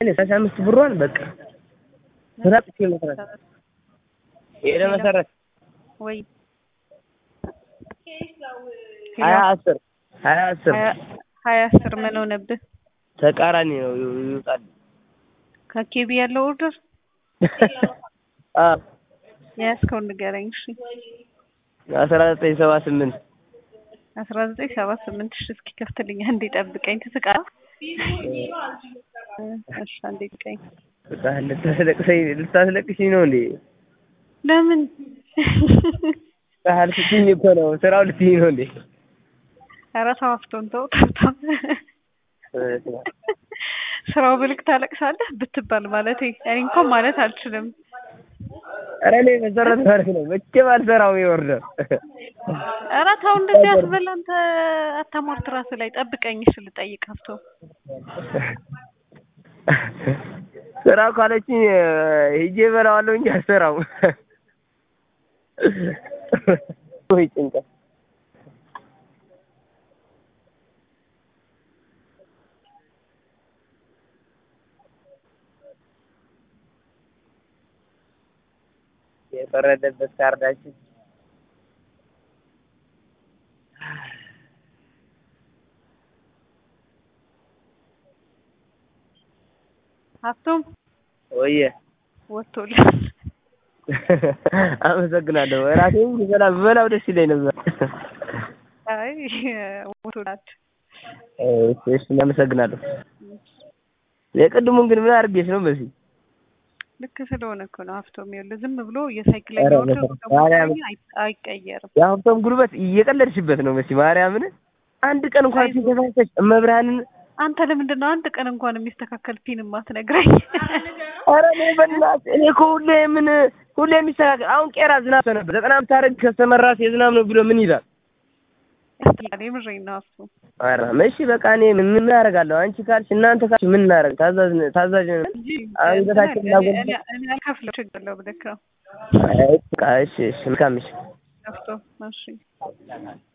ሰላሳ አምስት ብሯን በቃ ስራ ጥቼ መስራት ሄደ መሰረት ወይ ሀያ አስር ሀያ አስር ሀያ አስር ምን ሆነብህ? ተቃራኒ ነው ይውጣል። ከኬቢ ያለው ኦርደር አዎ የያዝከውን ንገረኝ። እሺ አስራ ዘጠኝ ሰባ ስምንት አስራ ዘጠኝ ሰባ ስምንት እሺ እስኪ ከፍትልኝ አንዴ ጠብቀኝ። ትስቃለህ? እሺ አንዴ ጠብቀኝ። ልታስለቅሰኝ ልታስለቅሽኝ ነው እንዴ? ለምን ቃል ስትይኝ እኮ ነው ስራው ልትይኝ ነው እንዴ? ኧረ ተው አፍቶን ተው ተው ተው። ስራው ብልክ ታለቅሳለህ ብትባል ማለት እኔ እንኳን ማለት አልችልም። ኧረ እኔ መሰረት ማለት ነው መቼም አልሰራውም የኦርደር ኧረ ተው እንደዚህ አትበል አንተ አታሟርት ራስህ ላይ ጠብቀኝ። እሺ ልጠይቅ ሀብቶ ስራ ካለችኝ ሂጄ እበላዋለሁ እንጂ አልሰራውም። ወይ ጭንቀት የፈረደበት ካርዳችን ሀብቶም ወየ ወጥቶልሃል። አመሰግናለሁ። እራሴን ብበላ ብበላው ደስ ይለኝ ነበር። አይ ወጥቶልሃል። እሺ እሺ፣ አመሰግናለሁ። የቅድሙን ግን ምን አድርጌሽ ነው በዚህ ልክ ስለሆነ እኮ ነው ሀብቶም። ይኸውልህ ዝም ብሎ የሳይክለኛ ኧረ ኦርደር በስመ አብ። ማርያም አይቀየርም። የሀብቶም ጉልበት እየቀለድሽበት ነው መሲ ማርያምን። አንድ ቀን እንኳን አይዞህ። ሲተሳሰች እመብርሃንን አንተ ለምንድን ነው አንድ ቀን እንኳን የሚስተካከል ፊልም ማትነግረኝ? ኧረ እኔ በእናትህ እኔ እኮ ሁሌ ምን ሁሌ የሚስተካከል አሁን ቄራ ዝናብ ነበር ዘጠና ብታደርግ ከስተመራስ የዝናብ ነው ብሎ ምን ይላል? እኔ ምሬን ነው ሀብቶም። ኧረ እሺ በቃ እኔ ምን ምን አደርጋለሁ? አንቺ ካልሽ እናንተ ካልሽ ምን እናደርግ? ታዛዥ ነን- ታዛዥ ነን። እንጂ አንገታችን እኔ- ላጎል- እኔ- እኔ አልከፍለው ችግር የለውም ብለህ ነው አይ በቃ እሺ እሺ መልካም እሺ ሀብቶም። እሺ